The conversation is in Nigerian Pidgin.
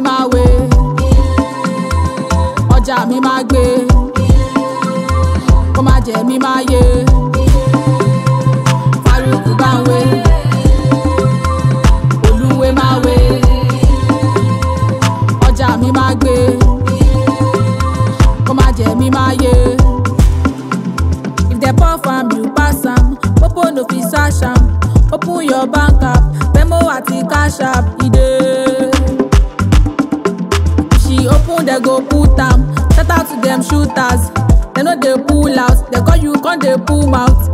máa wé ọjà mi máa gbé kó má jẹ mí máa yé Faruku bá ń wé olúwe máa wé ọjà mi máa gbé kó má jẹ mí máa yé. If dem puff am, you pass am. Popo no fit sash am. Open your bank app, Venmo àti cash app, e dey. If she open, dem go put am. Shout out to dem shooters. Dem no dey pull out. Dem call you, come dey pull mouth.